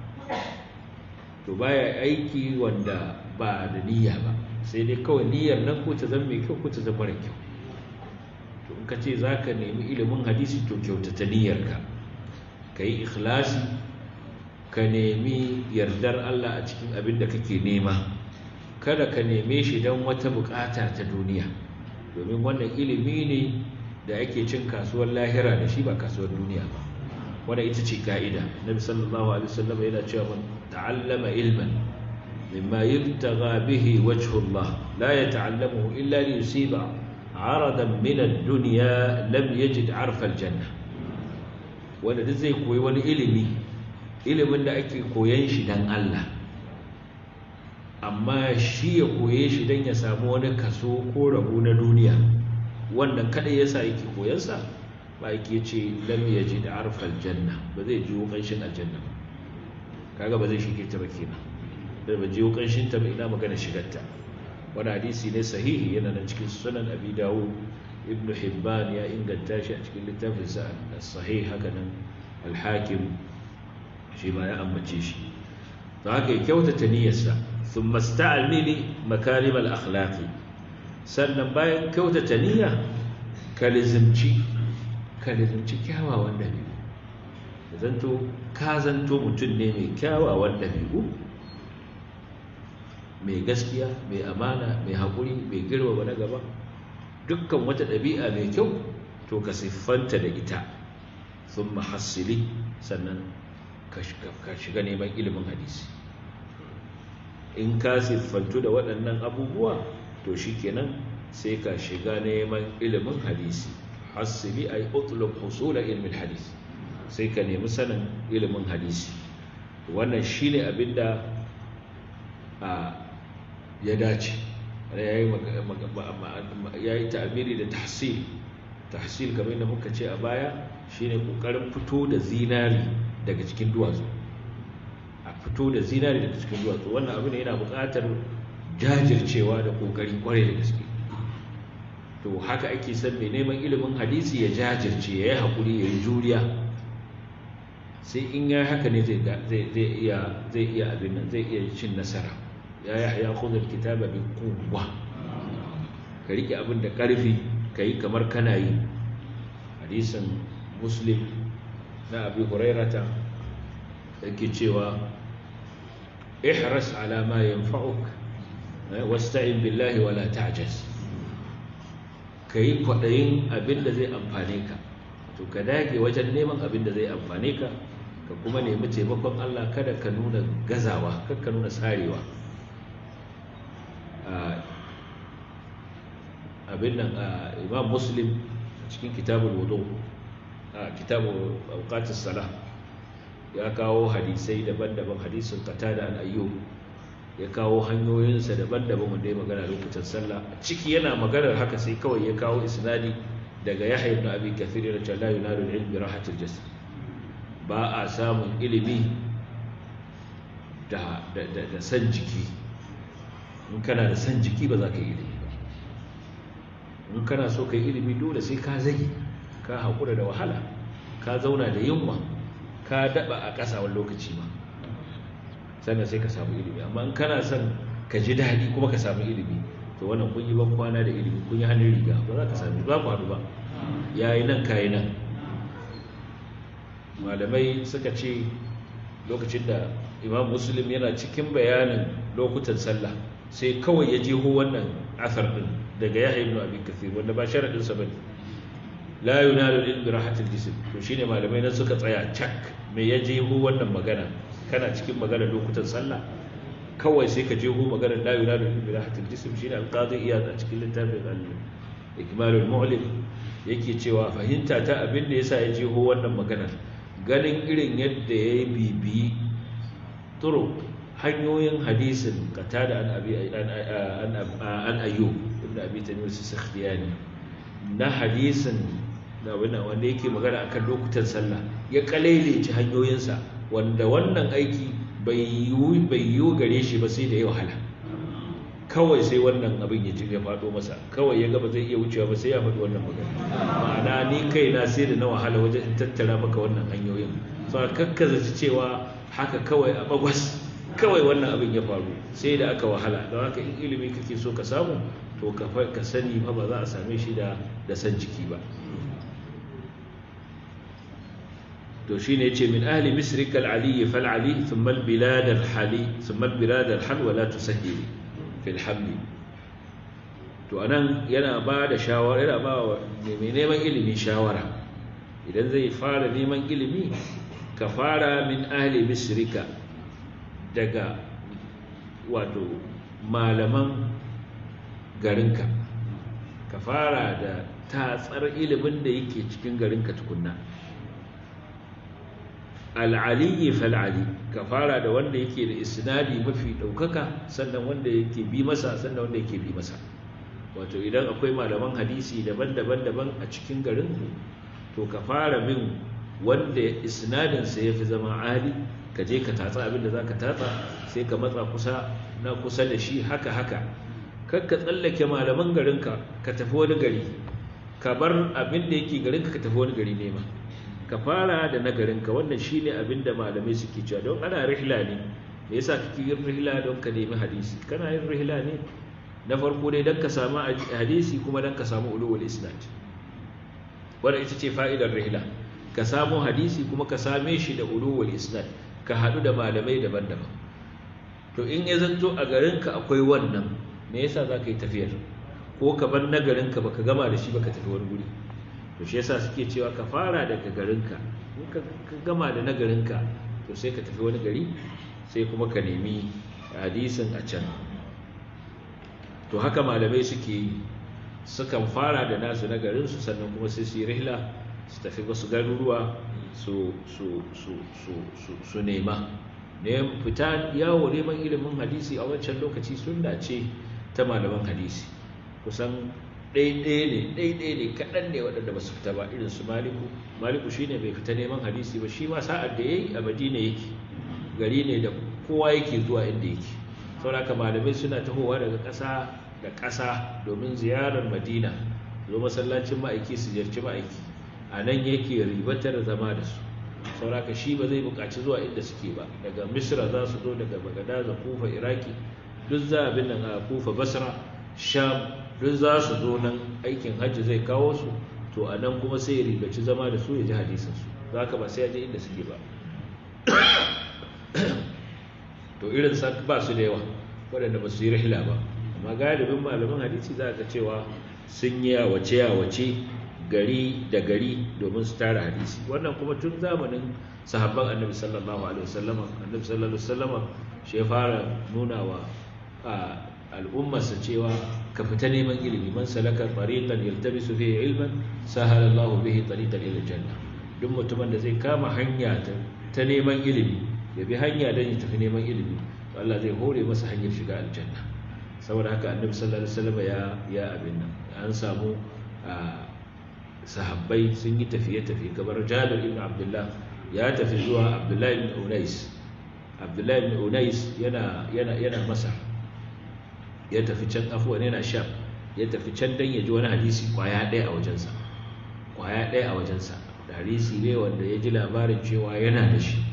to baya aiki wanda ba da niyya ba sai dai kawai niyyar nan ko ta zama mai kyau ko ta zama mara kyau to in ka ce za ka nemi ilimin hadisi to kyautata niyyarka ka yi ikhlasi ka nemi yardar Allah a cikin abin da kake nema kada ka neme shi don wata bukata ta duniya domin wannan ilimi ne da ake cin kasuwar lahira da shi ba kasuwar duniya ba wannan ita ce ka'ida nabi sallallahu alaihi wasallam yana cewa man ta'allama ilman mimma yubtagha bihi wajhu Allah la yata'allamuhu illa li yusiba 'aradan min ad-dunya lam yajid 'arfa al-janna wanda duk zai koyi wani ilimi ilimin da ake koyan shi dan Allah amma shi ya koye shi don ya samu wani kaso ko rabo na duniya wannan kadai yasa yake koyansa ba yake ce lam yaji da arfal janna ba zai jiwo kanshin aljanna ba kaga ba zai shige ta ba kenan da ba jiwo kanshin ta ba ina magana shigarta wani hadisi ne sahihi yana nan cikin sunan abi dawud ibn hibban ya inganta shi a cikin littafin sa sahih haka nan al-hakim shi ma ya ambace shi to haka ya kyautata niyyarsa ثم استعمل مكارم الأخلاق sannan bayan kyautata niyya ka lizimci ka lizimci kyawawan dabi'u zanto ka zanto mutum ne mai kyawawan dabi'u mai gaskiya mai amana mai haƙuri mai girmama na gaba dukkan wata ɗabi'a mai kyau to ka siffanta da ita sun mahassili sannan ka shiga neman ilimin hadisi in ka siffantu da waɗannan abubuwa to shi kenan sai ka shiga neman ilimin hadisi hasili ay utlub husula ilmin hadisi sai ka nemi sanin ilimin hadisi wannan shine abinda a ya dace ya yi ta'amiri da tahsil tahsil kamar yadda muka ce a baya shine kokarin fito da zinari daga cikin duwatsu fito da zinari daga cikin duwatsu wannan abu ne yana buƙatar jajircewa da ƙoƙari ƙwarai da gaske to haka ake son mai neman ilimin hadisi ya jajirce ya yi haƙuri ya yi juriya sai in ya haka ne zai iya abin nan zai iya cin nasara ya yi ya kuzar kitaba bin kowa ka riƙe abin da ƙarfi ka yi kamar kana yi hadisin muslim na abi hurairata yake cewa ihras ala ma yanfa'uk wasta'in billahi wala ta'jaz kai kwadayin abinda zai amfane ka to ka dage wajen neman abinda zai amfane ka ka kuma nemi taimakon Allah kada ka nuna gazawa kada ka nuna sarewa abin nan imam muslim cikin kitabul wudu kitabul awqatis salah ya kawo hadisai daban-daban hadisin qatada an ayyub ya kawo hanyoyinsa daban-daban wanda ya magana lokacin sallah ciki yana maganar haka sai kawai ya kawo isnadi daga yahya ibn abi kathir da cewa la yunalu al-ilm bi rahatil jasad ba a samun ilimi da da da san jiki in kana da san jiki ba za ka yi ilimi ba in kana so ka yi ilimi dole sai ka zage ka haƙura da wahala ka zauna da yunwa ka daɓa a ƙasa wani lokaci ma sannan sai ka samu ilimi amma in kana son ka ji daɗi kuma ka samu ilimi to wannan kun yi ban kwana da ilimi kun yi hannun riga ba za ka sami ba ku haɗu ba ya yi nan ka yi nan malamai suka ce lokacin da imam muslim yana cikin bayanin lokutan sallah sai kawai ya jeho wannan asar din daga yahya ibn abi kathir wanda ba sharadin sa bane la yunalu ilmi rahatil jism to shine malamai nan suka tsaya cak me ya jeho wannan magana kana cikin magana lokutan sallah kawai sai ka jeho magana la yunalu ilmi rahatil jism shine al-qadi iyad a cikin littafin al-ikmalul mu'lim yake cewa fahimta ta abin da yasa ya jeho wannan maganar ganin irin yadda ya yi bibi turo hanyoyin hadisin kata da an ayyo ibn abi tamir su sakhtiyani na hadisin da wanda yake magana akan lokutan sallah ya kalailaci hanyoyinsa wanda wannan aiki bai yiwu gare shi ba sai da ya wahala kawai sai wannan abin ya ji ya faɗo masa kawai ya gaba zai iya wucewa ba sai ya faɗi wannan magana ma'ana ni kai na sai da na wahala wajen in tattara maka wannan hanyoyin so kakkaza cewa haka kawai a bagwas kawai wannan abin ya faru sai da aka wahala don haka in ilimi kake so ka samu to ka ka sani ba ba za a same shi da da san jiki ba to shine yace min ahli misrika al-ali fal ali thumma al-bilad al-hali thumma al-bilad al-hal wa la tusahhil fi al-haml to anan yana ba da shawara yana ba wa mai neman ilimi shawara idan zai fara neman ilimi ka fara min ahli misrika daga wato malaman garinka ka fara da tatsar ilimin da yake cikin garinka tukunna al'aliyi fal'ali ka fara da wanda yake da isnadi mafi ɗaukaka sannan wanda yake bi masa sannan wanda yake bi masa wato idan akwai malaman hadisi daban-daban daban a cikin garinku to ka fara bin wanda isnadinsa ya fi zama ali ka je ka tatsa abinda za ka tatsa sai ka matsa kusa na kusa da shi haka haka kar ka tsallake malaman garinka ka tafi wani gari ka bar abin da yake garinka ka tafi wani gari nema ka fara da na garinka wannan shine abin da malamai suke cewa don ana rihla ne me yasa kake yin rihla don ka nemi hadisi kana yin rihla ne na farko dai don ka samu hadisi kuma don ka samu ulul isnad wannan ita ce fa'idar rihla ka samu hadisi kuma ka same shi da ulul isnad ka haɗu da malamai daban-daban to in ya zanto a garinka akwai wannan me yasa za ka yi tafiyar ko ka bar na garinka baka gama da shi baka tafi wani guri to shi yasa suke cewa ka fara daga garinka in ka gama da na garinka to sai ka tafi wani gari sai kuma ka nemi hadisin a can to haka malamai suke yi sukan fara da nasu na garinsu sannan kuma sai su yi rihla su tafi wasu garuruwa su nema ne fita yawo neman ilimin hadisi a wancan lokaci sunna ce ta malaman hadisi kusan ɗaiɗaya ne ɗaiɗaya ne kaɗan ne waɗanda ba su fita ba irin su maliku maliku shi ne bai fita neman hadisi ba shi ma sa'ad da ya yi a madina yake gari ne da kowa yake zuwa inda yake sauraka malamai suna tahowa daga ƙasa da ƙasa domin ziyarar madina zo masallacin ma'aiki su ziyarci ma'aiki a nan yake ribatar zama da su sauraka shi ba zai buƙaci zuwa inda suke ba daga misra za su zo daga bagada kufa iraki duk za a bin nan a kufa basra sham duk za su zo nan aikin hajji zai kawo su to a nan kuma sai ya ribaci zama da su ya ji hadisinsu za ka ba sai ya je inda suke ba to irin sa ba su da yawa waɗanda ba su yi rahila ba amma galibin malaman hadisi za ka cewa sun yi yawace yawace gari da gari domin su tara hadisi wannan kuma tun zamanin sahabban annabi sallallahu alaihi wasallam annabi sallallahu alaihi wasallam shi ya fara nuna wa al'ummarsa cewa ka fita neman ilimi man salaka tariqan yaltabisu fihi ilman sahala Allah bihi tariqan ila janna duk mutumin da zai kama hanya ta neman ilimi ya bi hanya don ya tafi neman ilimi to Allah zai hore masa hanyar shiga aljanna saboda haka annabi sallallahu alaihi wasallam ya ya abin nan an samu sahabbai sun yi tafiye-tafiye kamar Jabir ibn Abdullah ya tafi zuwa Abdullah ibn Unais Abdullah ibn Unais yana yana yana Masar ya tafi can afuwan yana Sham ya tafi can dan ya ji wani hadisi kwaya ɗaya a wajensa kwaya ɗaya a wajensa da hadisi ne wanda ya ji labarin cewa yana da shi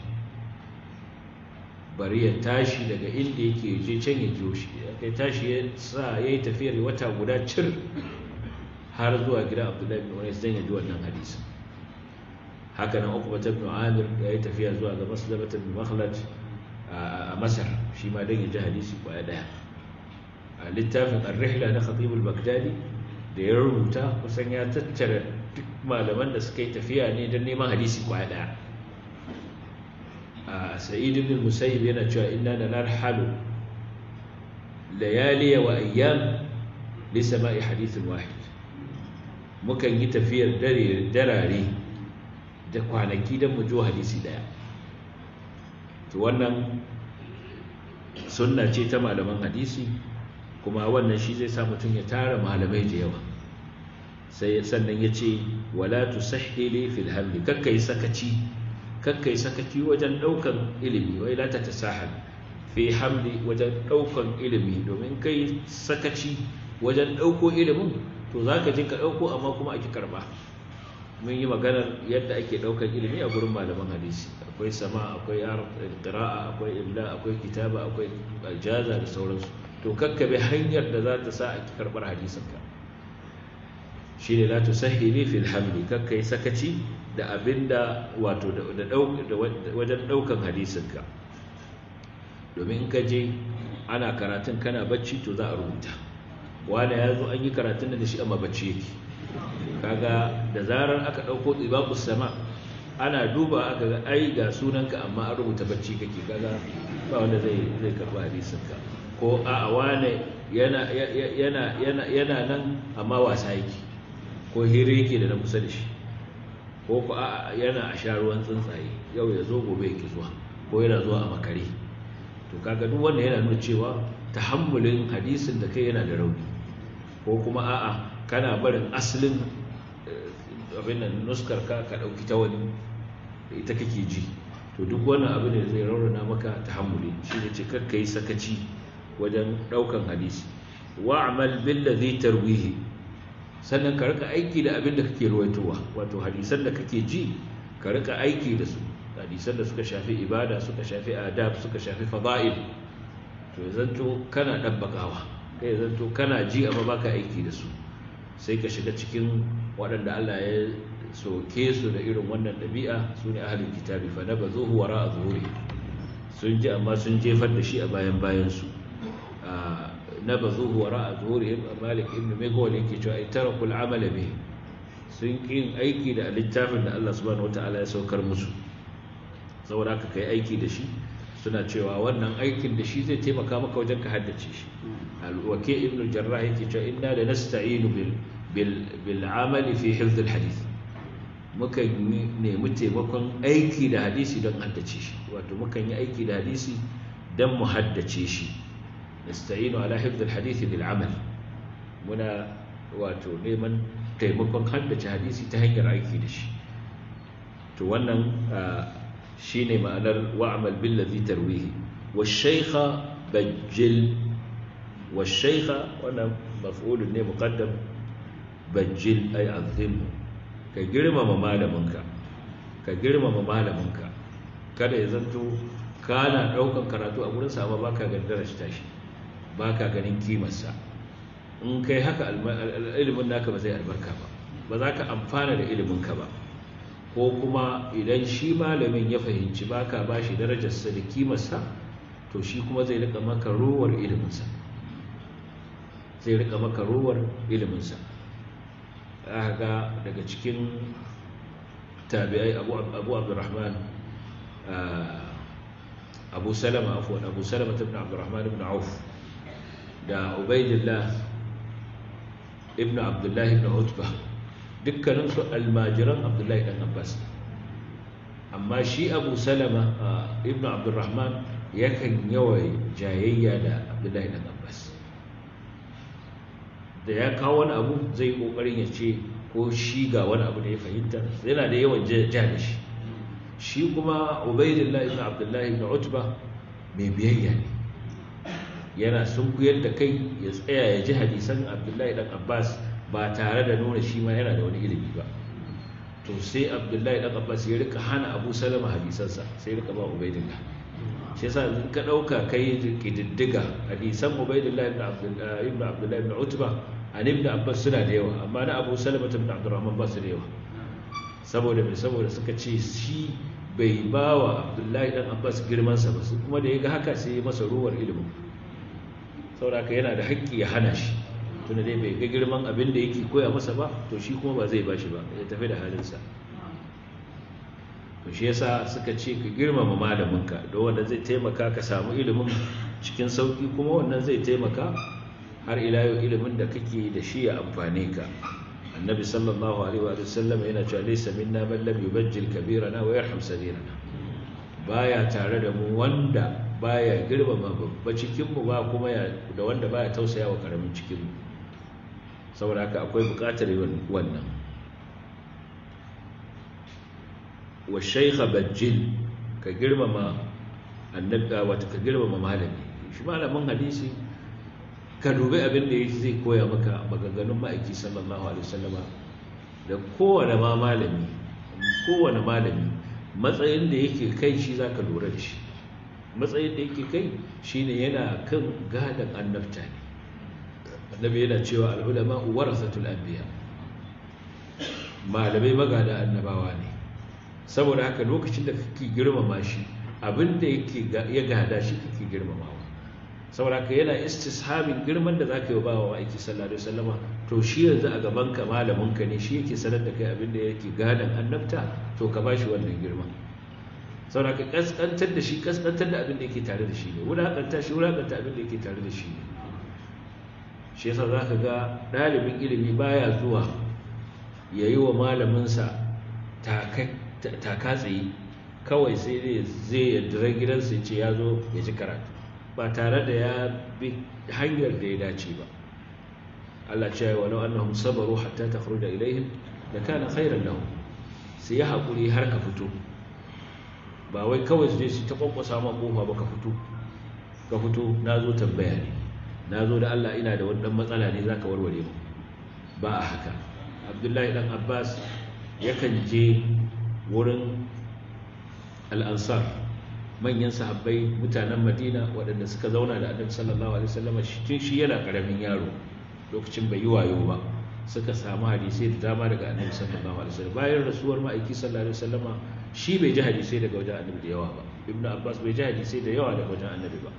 bari ya tashi daga inda yake je can ya jiyo shi ya tashi ya sa ya yi tafiyar wata guda cir har zuwa gidan abdullahi bin wani zan ya ji wannan hadisi haka nan uku bata bin amir ya yi tafiya zuwa ga maslabata bin makhlad a masar shi ma don ya ji hadisi kwaya daya a littafin ar-rihla na khatib al-baghdadi da ya rubuta kusan ya tattara duk malaman da suka yi tafiya ne don neman hadisi kwaya daya sa'id ibn musayyib yana cewa inna la narhalu layaliya wa ayyam li sama'i hadithin wahid mukan yi tafiyar dare darare da kwanaki don mu jo hadisi daya to wannan sunna ce ta malaman hadisi kuma wannan shi zai sa mutum ya tara malamai da yawa sai sannan ya ce wala tusahhili fil hamli kakkai sakaci kakkai sakaci wajen daukan ilimi wai la ta tasahal fi hamli wajen ɗaukan ilimi domin kai sakaci wajen ɗauko ilimin to za ka je ka ɗauko amma kuma ake karɓa mun yi maganar yadda ake ɗaukan ilimi a gurin malaman hadisi akwai sama akwai qira'a akwai imla akwai kitaba akwai aljaza da sauransu to kakkabe hanyar da za ta sa a karɓar hadisinka shi ne la tusahhili fil hamli kakkai sakaci da abinda wato da wajen ɗaukan hadisinka domin in ka je ana karatun kana bacci to za a rubuta wanda ya zo an yi karatun da shi amma bacci yake kaga da zarar aka ɗauko tsibaku sama ana duba aka ga ai ga sunanka amma an rubuta bacci kake kaga ba wanda zai zai karba hadisinka ko a wane yana yana yana yana nan amma wasa yake ko hira yake da na kusa da shi ko ko a yana a sha ruwan tsuntsaye yau ya zo gobe yake zuwa ko yana zuwa a makare to kaga duk wanda yana nuna cewa tahammulin hadisin da kai yana da rauni ko kuma a'a kana barin asalin abin nan nuskar ka ka dauki ta wani ita kake ji to duk wannan abu ne zai raunana maka tahammuli shi ne ce kakka yi sakaci wajen daukan hadisi wa'mal bil ladhi tarwihi sannan ka rika aiki da abin da kake ruwaitowa wato hadisan da kake ji ka rika aiki da su hadisan da suka shafi ibada suka shafi adab suka shafi fada'il to zanto kana dabbakawa kai zanto kana ji amma baka aiki da su sai ka shiga cikin waɗanda Allah ya soke su da irin wannan ɗabi'a su ne ahalin kitabi fa na bazo huwara a zuhuri sun ji amma sun jefar da shi a bayan bayansu na bazo huwara a zuhuri malik ibn megawal yake cewa ai tara kul amala bi sun ƙin aiki da littafin da Allah subhanahu wataala ya saukar musu saboda haka kai aiki da shi suna cewa wannan aikin da shi zai taimaka maka wajen ka haddace shi alwake ibn jarrah yake cewa inna da nasta'inu bil bil bil amali fi hifz al hadith muka nemi taimakon aiki da hadisi don haddace shi wato mukan yi aiki da hadisi don mu haddace shi nasta'inu ala hifz al hadith bil amal muna wato neman taimakon haddace hadisi ta hanyar aiki da shi to wannan shine ma'anar wa'mal bil ladhi tarwihi wash-shaykha bajjil wash-shaykha wannan maf'ulun ne muqaddam bajjil ay azimhu ka girmama malaminka ka girmama malaminka kada ya zanto kana daukan karatu a gurin sa amma baka ganin darajar shi baka ganin kimarsa in kai haka ilimin naka ba zai albarka ba ba za ka amfana da iliminka ba ko kuma idan shi malamin ya fahimci baka ba shi darajarsa da kimarsa to shi kuma zai rika maka rowar iliminsa zai rika maka rowar iliminsa ga daga cikin tabi'ai abu abu abdurrahman abu salama afwan abu salama ibn abdurrahman ibn auf da ubaidillah ibn abdullahi ibn utba dukkaninsu almajiran abdullahi dan abbas amma shi abu salama ibn abdurrahman yakan yawai jayayya da abdullahi dan abbas da ya kawo wani abu zai kokarin ya ce ko shi ga wani abu da ya fahimta yana da yawan ja da shi shi kuma ubaidillah ibn abdullahi ibn utba mai biyayya ne yana sunkuyar da kai ya tsaya ya ji hadisan abdullahi dan abbas ba tare da nuna shi ma yana da wani ilimi ba to sai abdullahi dan abbas ya rika hana abu salama hadisansa sai rika ba ubaidillah shi yasa in ka dauka kai kididdiga hadisan ubaidillah ibn abdullahi ibn abdullahi ibn utba an ibn abbas suna da yawa amma na abu salama ibn abdurrahman ba su da yawa saboda mai saboda suka ce shi bai ba wa abdullahi dan abbas girmansa ba kuma da ya ga haka sai ya masa ruwar ilimin saboda yana da haƙƙi ya hana shi tunda dai bai ga girman abin da yake koya masa ba to shi kuma ba zai bashi ba ya tafi da halinsa to shi yasa suka ce ka girmama malaminka don wanda zai taimaka ka samu ilimin cikin sauki kuma wannan zai taimaka har ila yau ilimin da kake da shi ya amfane ka annabi sallallahu alaihi wa sallam yana cewa laysa minna man lam yubajjil kabirana wa yarham sagirana baya tare da mu wanda baya girmama babba cikin mu ba kuma da wanda baya tausaya wa karamin cikin mu saboda haka akwai buƙatar wannan wa shaykha bajjil ka girmama annabi wata ka girmama malami shi malamin hadisi ka dubi abin da yake zai koya maka maganganun ma'aiki sallallahu alaihi wasallama da kowane ma malami kowane malami matsayin da yake kai shi zaka lura da shi matsayin da yake kai shine yana kan gadan annabta ne annabi yana cewa al'ulama warasatul anbiya malamai magada annabawa ne saboda haka lokacin da kake girmama shi abinda yake ya gada shi kake girmamawa saboda haka yana istishabin girman da zaka yi bawa aiki sallallahu alaihi wasallama to shi yanzu a gaban ka malamin ka ne shi yake sanar da kai abinda yake gadan annabta to ka bashi wannan girman saboda haka kaskantar da shi kaskantar da abinda yake tare da shi ne wulakanta shi wulakanta abinda yake tare da shi ne shi yasa zaka ga dalibin ilimi baya zuwa yayi wa malaminsa taka tsaye kawai sai dai zai yadda gidansa ya ce ya zo ya ji karatu ba tare da ya bi hanyar da ya dace ba Allah ce wa lau annahum sabaru hatta takhruja ilaihim da kana khairan lahum sai ya hakuri har ka fito ba wai kawai su je su ta kwankwasa ma kofa ba ka fito ka fito na zo tambaya ne na zo da Allah ina da wani dan matsala ne zaka warware mu ba a haka Abdullahi dan Abbas yakan je wurin al'ansar manyan sahabbai mutanen madina waɗanda suka zauna da annabi sallallahu alaihi wasallam shi shi yana ƙaramin yaro lokacin bai yi wayo ba suka samu hadisai da dama daga annabi sallallahu alaihi wasallam bayan rasuwar ma'aiki sallallahu alaihi wasallam shi bai ji hadisai daga wajen annabi da yawa ba ibnu abbas bai ji hadisai da yawa daga wajen annabi ba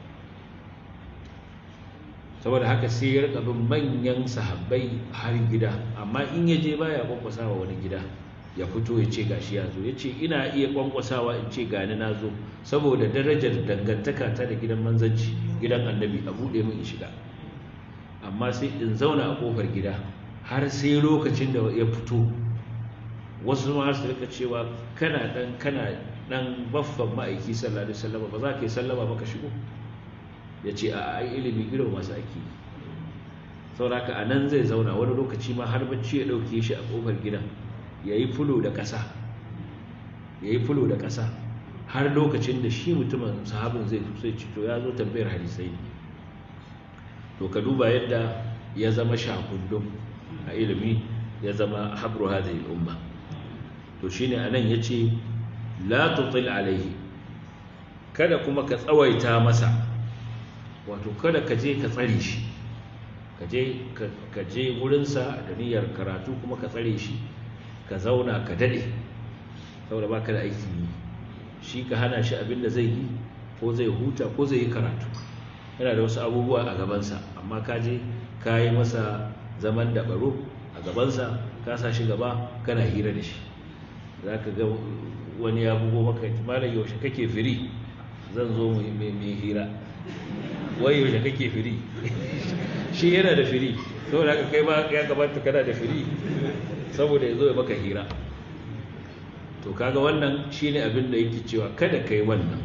saboda haka sai ya rika bin manyan sahabbai har gida amma in ya je baya kwakwasa wa wani gida ya fito ya ce gashi ya zo ya ce ina iya kwankwasawa in ce gani na zo saboda darajar dangantaka ta da gidan manzanci gidan annabi a buɗe min in shiga amma sai in zauna a ƙofar gida har sai lokacin da ya fito wasu ma su rika cewa kana dan kana dan baffan ma'aiki sallallahu alaihi wasallam ba za ka yi sallama ba ka shigo ya ce a ai ilimi irin masu ake sauraka a nan zai zauna wani lokaci ma har bacci ya ɗauke shi a ƙofar gidan ya yi fulo da ƙasa ya yi fulo da ƙasa har lokacin da shi mutumin sahabin zai sai cito ya zo tambayar hadisai to ka duba yadda ya zama shakundum a ilimi ya zama habru hadhihi al-umma to shine anan yace la tutil alaihi kada kuma ka tsawaita masa wato kada ka je ka tsare shi ka je ka je wurinsa da niyyar karatu kuma ka tsare shi ka zauna ka dade saboda baka da aiki yi shi ka hana shi abin da zai yi ko zai huta ko zai yi karatu yana da wasu abubuwa a gabansa amma ka je ka yi masa zaman da baro a gabansa ka sa shi gaba kana hira da shi za ka ga wani ya bugo maka malam yaushe kake firi zan zo mai hira wai yaushe kake firi shi yana da firi saboda haka kai ma ya gabata kana da firi saboda ya zo ya maka hira to kaga wannan shine abin da yake cewa kada kai wannan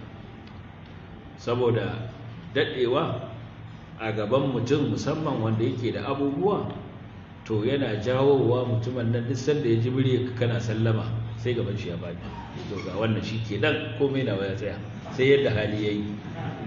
saboda dadewa a gaban mutum musamman wanda yake da abubuwa to yana jawowa mutumin nan duk sanda ya ji murya kana sallama sai gaban shi ya bani to ga wannan shi ke nan komai na ya tsaya sai yadda hali ya yi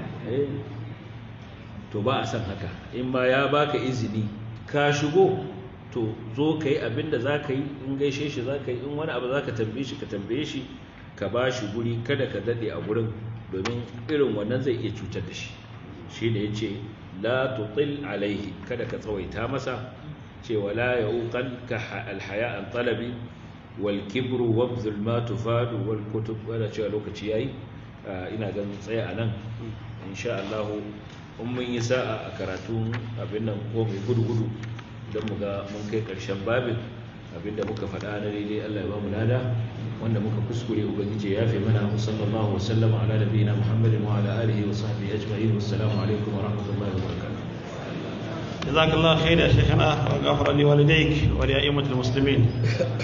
to ba a san haka in ma ya baka izini ka shigo to zo ka yi abin da za ka yi in gaishe shi za ka yi in wani abu za ka tambaye shi ka tambaye shi ka ba shi guri kada ka daɗe a gurin domin irin wannan zai iya cutar da shi shi ne ya ce la tutil alaihi kada ka tsawaita masa cewa la ya uqal ka alhaya an talabi wal kibru wabzul ma tufadu wal kutub wala cewa lokaci yayi ina ganin tsaya a nan insha Allah in mun yi sa'a a karatun abin nan ko mai gudu-gudu don mu ga mun kai ƙarshen babin abinda muka faɗa na daidai Allah ya ba mu lada wanda muka kuskure ubangiji ya fi mana sallallahu wa sallama ala nabiyina muhammadin wa ala alihi wa sahbihi ajma'in wassalamu alaikum wa rahmatullahi wa barakatuh جزاك الله خير يا شيخنا وغفر لوالديك ولأئمة المسلمين